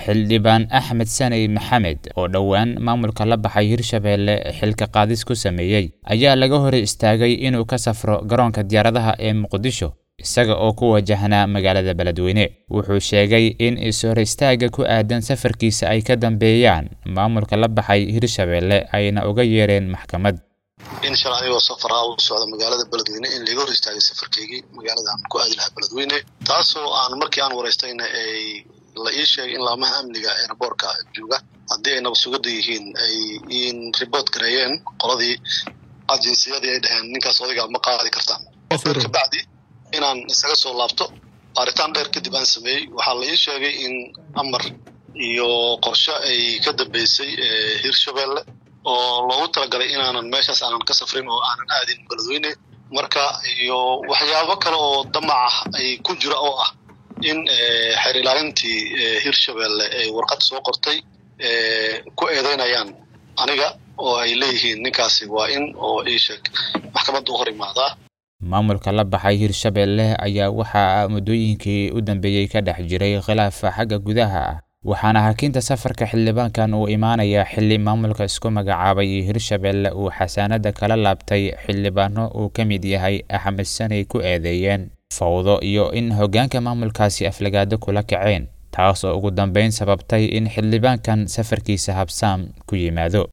xildhibaan axmed saney maxamed oo dhowaan maamulka la baxay hirshabeelle xilka qaadis ku sameeyey ayaa laga hor istaagay inuu ka safro garoonka diyaaradaha ee muqdisho isaga oo ku wajahnaa magaalada beledweyne wuxuu sheegay in is-hor istaaga ku aadan safarkiisa ay ka dambeeyaan maamulka la baxay hirshabeelle ayna uga yeereen maxkamad in shalay anigoo safar ah u socda magaalada beledweyne in laga hor istaagay safarkaygii magaalada aan ku aadi lahaa beledweyne taasoo aan markii aan waraystayna ay la ii sheegay in laamaha amniga eeraboorka jooga haddii ay nabasugada yihiin ay in report gareeyeen qoladii ajinsiyadii ay dhaheen ninkaas odayga ma qaadi kartaan kabacdi inaan isaga soo laabto baaritaan dheer kadib aan sameeyey waxaa la ii sheegay in amar iyo qorshe ay ka dambeysay hirshabeelle oo loogu talagalay inaanan meeshaas aanan ka safrin oo aanan aadin beledweyne marka iyo waxyaabo kale oo damac ah ay ku jira oo ah in xeer ilaalintii hirshabeelle ay warqad soo qortay ku eedeynayaan aniga oo ay leeyihiin ninkaasi waa in oo ii sheeg maxkamadda u hor imaadaa maamulka la baxay hirshabeelle ayaa waxaa muddooyinkii u dambeeyey ka dhex jiray khilaafa xagga gudaha ah waxaana hakinta safarka xildhibaankan uu imaanayaa xilli maamulka isku magacaabay hirshabeelle uu xasaanada kala laabtay xildhibaano uu ka mid yahay axmed sanay ku eedeeyeen fawdo iyo in hoggaanka maamulkaasi aflagaado kula kaceen taas oo ugu dambeyn sababtay in xildhibaankan safarkiisa habsaam ku yimaado